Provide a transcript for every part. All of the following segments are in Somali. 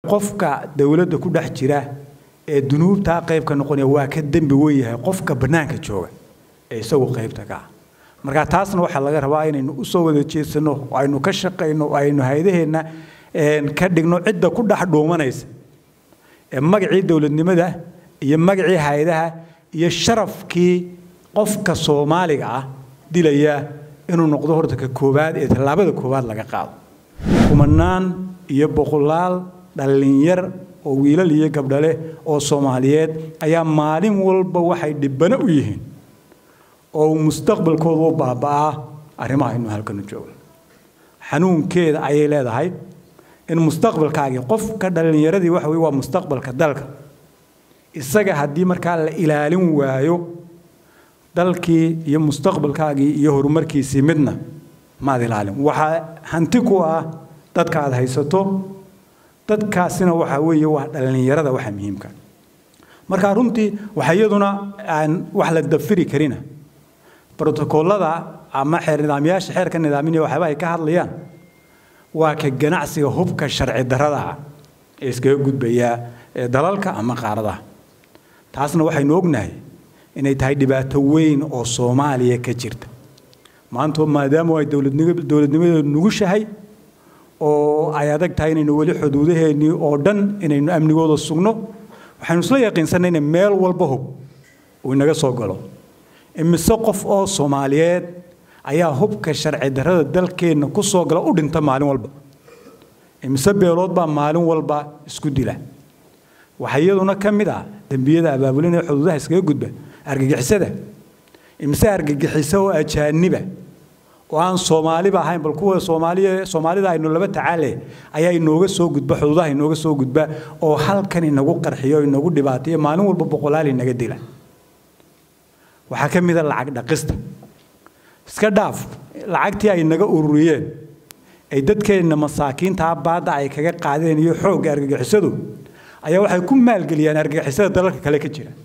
qofka dowladda ku dhex jira ee dunuubtaa qaybka noqonaya waa ka dembi weyn yahay qofka bannaanka jooga ee isagu qaybta ka ah marka taasna waxaa laga rabaa inaynu usoo wada jeedsano oo aynu ka shaqayno oo aynu hay-adaheenna ka dhigno cidda ku dhex dhuumanaysa ee magacii dowladnimada iyo magacii hay-adaha iyo sharafkii qofka soomaaliga ah dilaya inuu noqdo horta ka koowaad ee tallaabada koowaad laga qaado kumanaan iyo boqolaal dhallinyar oo wiilal iyo gabdhale oo soomaaliyeed ayaa maalin walba waxay dhibbano u yihiin oo mustaqbalkooda u baaba'aa arrimaha aynu halkanu joogno xanuunkeeda ayay leedahay in mustaqbalkaagii qofka dhallinyaradii waxa weye waa mustaqbalka dalka isaga haddii markaa la ilaalin waayo dalkii iyo mustaqbalkaagii iyo horumarkiisii midna maad ilaalin waxaa hanti ku ah dadka aad haysato dadkaasina waxaa weeye waa dhallinyarada waxa muhiimka marka runtii waxa iyaduna aan wax la dafiri karina brotokoolada ama xeer nidaamyaasha xeerka nidaaminaya waxyaaba ay ka hadlayaan waa ka ganacsiga hubka sharci darrada ah ee iskaga gudbaya dalalka ama qaaradaha taasna waxaynu ognahay inay tahay dhibaato weyn oo soomaaliya ka jirta maanta maadaama ay dowladnimadeedu nugushahay oo ay adag tahay inaynu weli xuduudaheennii oo dhan inaynu amnigooda sugno waxaynu isla yaqiinsanay in meel walba hub uu inaga soo galo imise qof oo soomaaliyeed ayaa hubka sharci darrada dalkeenna ku soo gala u dhinta maalin walba imise beelood baa maalin walba isku dila waxaa iyaduna ka mid ah dembiyada abaabulinaya xuduudaha iskaga gudba argagixisada imise argagixisa oo ajaaniba oo aan soomaaliba ahayn bal kuwa soomaaliya soomaalida aynu laba tacaale ayaa inooga soo gudba xuduudaha inooga soo gudba oo halkan inagu qarxiyo inagu dhibaateeyo maalin walba boqolaal inaga dila waxaa ka mid a lacag dhaqista iska dhaaf lacagtii ay naga ururiyeen ay dadkeenna masaakiintaa baadda ay kaga qaadeen iyo xoogga argagixisadu ayaa waxay ku maalgeliyaan argagixisada dalalka kale ka jira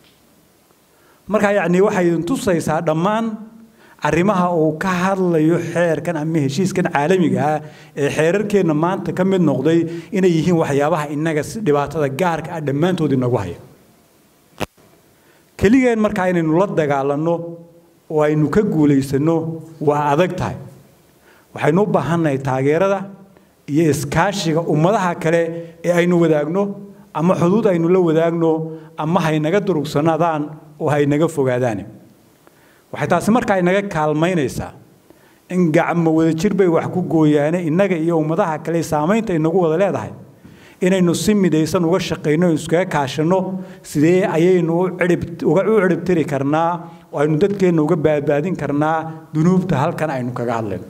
marka yacni waxay tusaysaa dhammaan arrimaha uu ka hadlayo xeerkan ama heshiiskan caalamiga ah ee xeerarkeenna maanta ka mid noqday inay yihiin waxyaabaha innaga si dhibaatada gaarka ah dhammaantood inagu haya keligeen markaa inaynu la dagaalanno oo aynu ka guulaysanno waa adag tahay waxaynu u baahannahay taageerada iyo iskaashiga ummadaha kale ee aynu wadaagno ama xuduud aynu la wadaagno ama haynaga durugsanaadaan oo haynaga fogaadaan waxay taasi markaa inaga kaalmaynaysaa in gacmo wadajir bay wax ku gooyaane innaga iyo ummadaha kale saamaynta inagu wada leedahay inaynu si midaysan uga shaqayno iskaga kaashanno sidee ayaynu u ciribtiri karnaa oo aynu dadkeenna uga baadbaadin karnaa dunuubta halkan aynu kaga hadlayno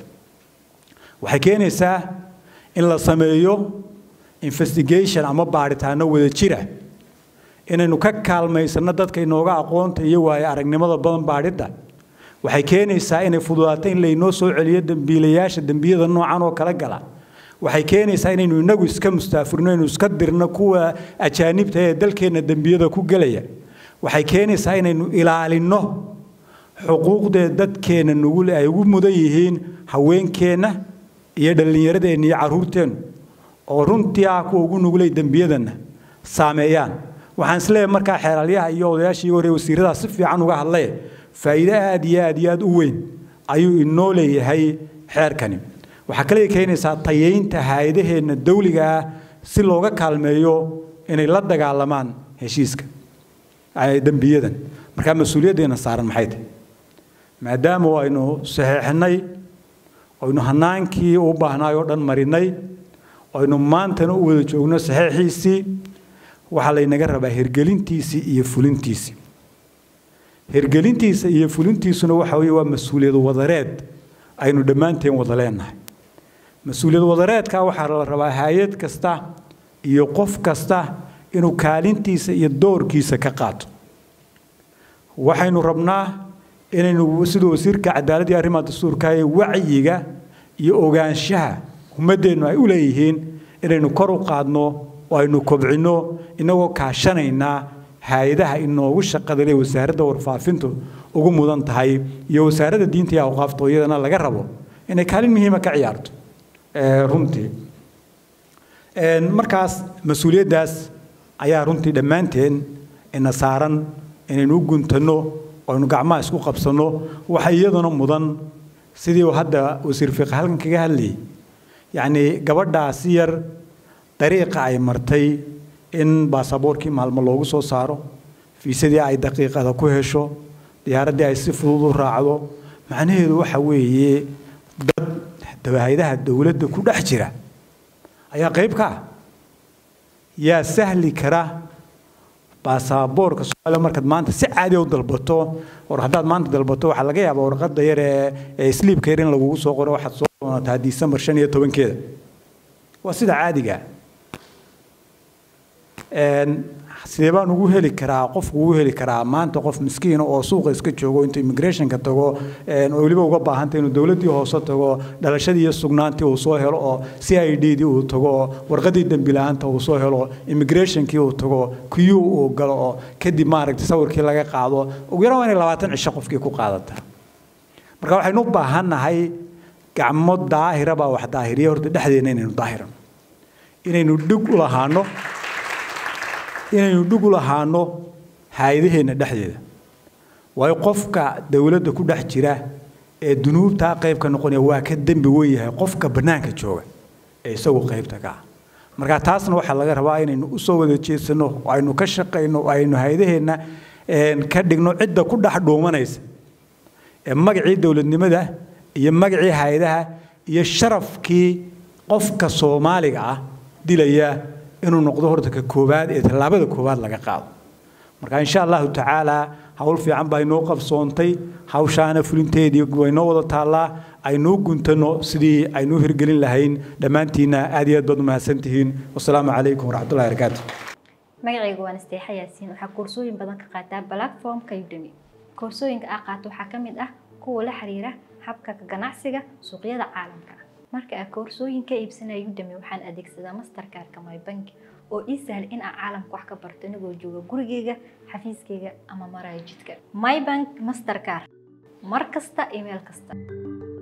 waxay keenaysaa in la sameeyo investigation ama baadhitaano wada jira inaynu ka kaalmaysanno dadka inooga aqoonta iyo waayo aragnimada badan baadhidda waxay keenaysaa inay fududaato in laynoo soo celiyo dembiilayaasha dembiyada noocan oo kala gala waxay keenaysaa inaynu inagu iska mustaafurno inaynu iska dirno kuwa ajaanibta ee dalkeenna dembiyada ku gelaya waxay keenaysaa inaynu ilaalinno xuquuqdee dadkeenna nugul ay ugu mudan yihiin haweenkeenna iyo dhallinyaradeenna iyo carruurteennu oo runtii ah kuwa ugu nugulay dembiyadanna saameeyaan waxaan isleeyahay markaa xeeralyaha iyo odayaashii hore wasiiradaas si fiican uga hadlay faa'iido aad iyo aad iyo aad u weyn ayuu inoo leeyahay xeerkani waxaa kale keenaysaa tayeynta hay-adaheenna dawliga ah si looga kaalmeeyo inay la dagaalamaan heshiiska dembiyadan markaa mas-uuliyaddeena saaran maxay tahay maadaama aynu saxeexnay aynu hanaankii u baahnaay oo dhan marinay aynu maantana u wada joogno saxeexiisii waxaa laynaga rabaa hirgelintiisii iyo fulintiisii hirgelintiisa iyo fulintiisuna waxa weeye waa mas-uuliyad wadareed aynu dhammaanteen wada leenahay mas-uuliyad wadareedka waxaa la rabaa hay-ad kasta iyo qof kasta inuu kaalintiisa iyo doorkiisa ka qaato waxaynu rabnaa inaynu siduu wasiirka cadaaladda iyo arrimaha dastuurka ee wacyiga iyo ogaanshaha ummaddeennu ay u leeyihiin inaynu kor u qaadno oo aynu kobcinno inagoo kaashanaynaa hay-adaha inoogu shaqada le wasaaradda warfaafintu ugu mudan tahay iyo wasaaradda diinta iyo awqaafta oo iyadana laga rabo inay kaalin muhiima ka ciyaarto runtii markaas mas-uuliyaddaas ayaa runtii dhammaanteen ina saaran inaynu u guntanno aynu gacmaha isku qabsanno waxa iyaduna mudan sidii hadda wasiir fiiqa halkan kaga hadlayay yacnii gabadhaasi yar dariiqa ay martay in baasaboorkii maalmo loogu soo saaro fiisadii ay daqiiqada ku hesho diyaaraddii ay si fudud u raacdo macnaheedu waxa weeye dad haydaha dowladda ku dhex jira ayaa qayb ka ah yaa sahli kara baasaboorka soomaaliya markaad maanta si caadi u dalbato war haddaad maanta dalbato waxaa laga yaabaa warqadda yar ee ee sliibka yar in lagugu soo qoro waxaad soo doonataa disembar shan iyo tobankeeda waa sida caadiga sidee baan ugu heli karaa qofku ugu heli karaa maanta qof miskiina oo suuqa iska joogo intuu immigrationka tago oo weliba uga baahantay inuu dowladdii hoose tago dhalashadii iyo sugnaantii uu soo helo oo c i d dii uu tago oo warqadii dembi la-aanta uu soo helo immigrationkii uu tago kuyuu uu galo oo kadib maaragtay sawirkii laga qaado ugu yaraan waa inay labaatan cisho qofkii ku qaadataa marka waxaynu u baahannahay gacmo daahira baa wax daahiriya horta dhexdeena inaynu daahiran inaynu dhig u lahaano inaynu dhig u lahaano hay-adaheenna dhexdeeda waayo qofka dowladda ku dhex jira ee dunuubtaa qayb ka noqonaya waa ka dembi wen yahay qofka bannaanka jooga ee isagu qaybta ka ah marka taasna waxaa laga rabaa inaynu usoo wada jeedsano oo aynu ka shaqayno oo aynu hay-adaheenna ka dhigno cidda ku dhex dhuumanaysa ee magacii dowladnimada iyo magacii hay-adaha iyo sharafkii qofka soomaaliga ah dilaya inuu noqdo horta ka koowaad ee tallaabada koowaad laga qaado marka insha allahu tacaala hawl fiican baa inoo qabsoontay hawshaana fulinteedii waynoo wada taallaa aynuu guntano sidii aynuu hirgelin lahayn dhammaantiinna aad iyo aad baad umahadsantihiin wasalaamu calaykum waraxmatullahi barakaatu magacayga waan isteexa yaasiin waxaa koorsooyin badan ka qaataa platformka udemy koorsooyinka aa qaato waxaa ka mid ah kuwa la xiriira habka ganacsiga suuqyada caalamka marka aa koorsooyin ka iibsanaya udemy waxaan adeegsadaa mastercarka my bank oo ii sahla in aan caalamka wax ka barto inagoo jooga gurigeyga xafiiskeyga ama maraya jidka my bank mastercar mar kasta email kasta